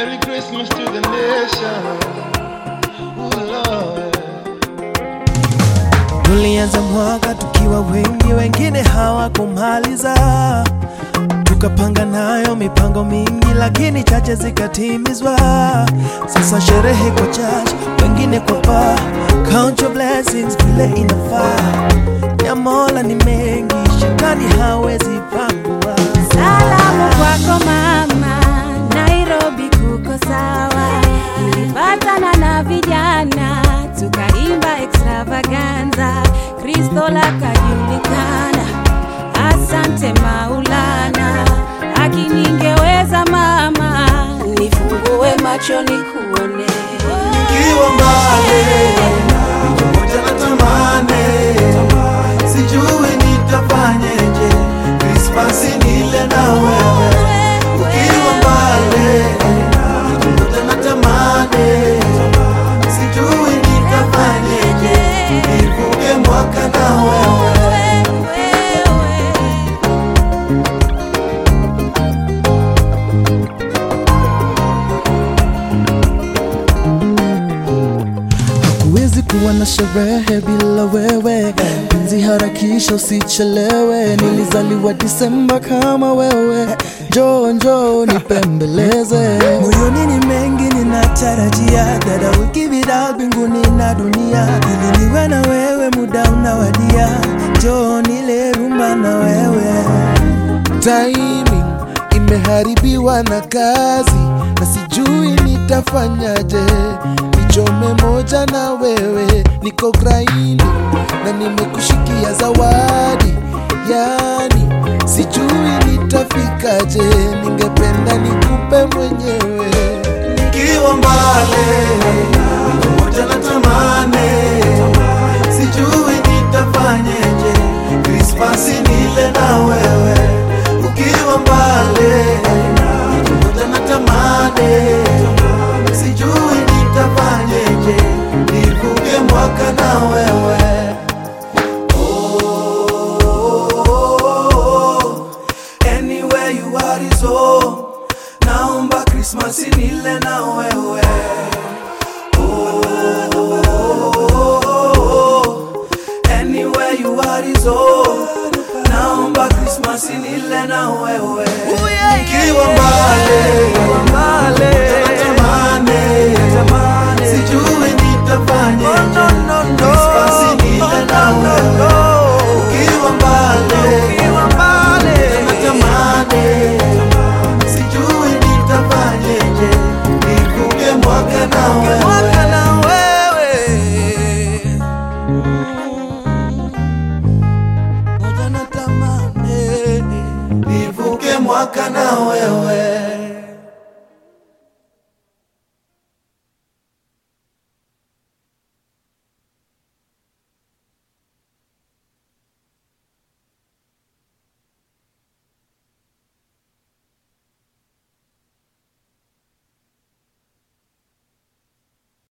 Merry Christmas to the nation. Ooh, Lord. Tulianza mwaka tukiwa wengi, wengine hawakumaliza. Tukapanga nayo mipango mingi, lakini chache zikatimizwa. Sasa sherehe kwa church, wengine kwa bar. Count your blessings vile inafaa. Ya Mola ni mengi, shetani hawezi pangua. Salamu kwako mama, Nairobi kuko sawa. Nilipatana na vijana tukaimba extravaganza, Kristo lakajulikana. Asante Maulana, akiningeweza mama, nifungue macho nikuone. Nikiwa mbali pamoja na tamani, sijui nitafanyeje Krismasi nile na wewe. Ukiwa mbali pamoja na tamani, sijui nitafanyeje nivuke mwaka na wewe. Huwezi kuwa na sherehe bila wewe, penzi harakisha usichelewe. Nilizaliwa Disemba kama wewe, njoo njoo nipembeleze. Moyoni ni mengi ninatarajia, dada wiki vida mbinguni na dunia, ili niwe na wewe, muda unawadia, njoo nile rumba na wewe. timing imeharibiwa na kazi na sijui nitafanyaje nichome moja na wewe niko graini na nimekushikia zawadi yani sijui nitafikaje ningependa nikupe mwenyewe Nikiwa mbali pamoja na tamani, sijui nitafanyeje Krismasi nile na wewe. Ukiwa mbali pamoja na tamani, sijui nitafanyeje nivuke mwaka na wewe. Oh, anywhere you are is home. Naomba Krismasi nile na wewe. Oh, anywhere you are is home. Naomba Krismasi nile na wewe. Ukiwa mbali, natamani, sijui nitafanyeje. Krismasi nile na wewe. Ukiwa mbali, natamani sijui nitafanyeje nivuke mwaka na wewe Moja natamani nivuke mwaka na wewe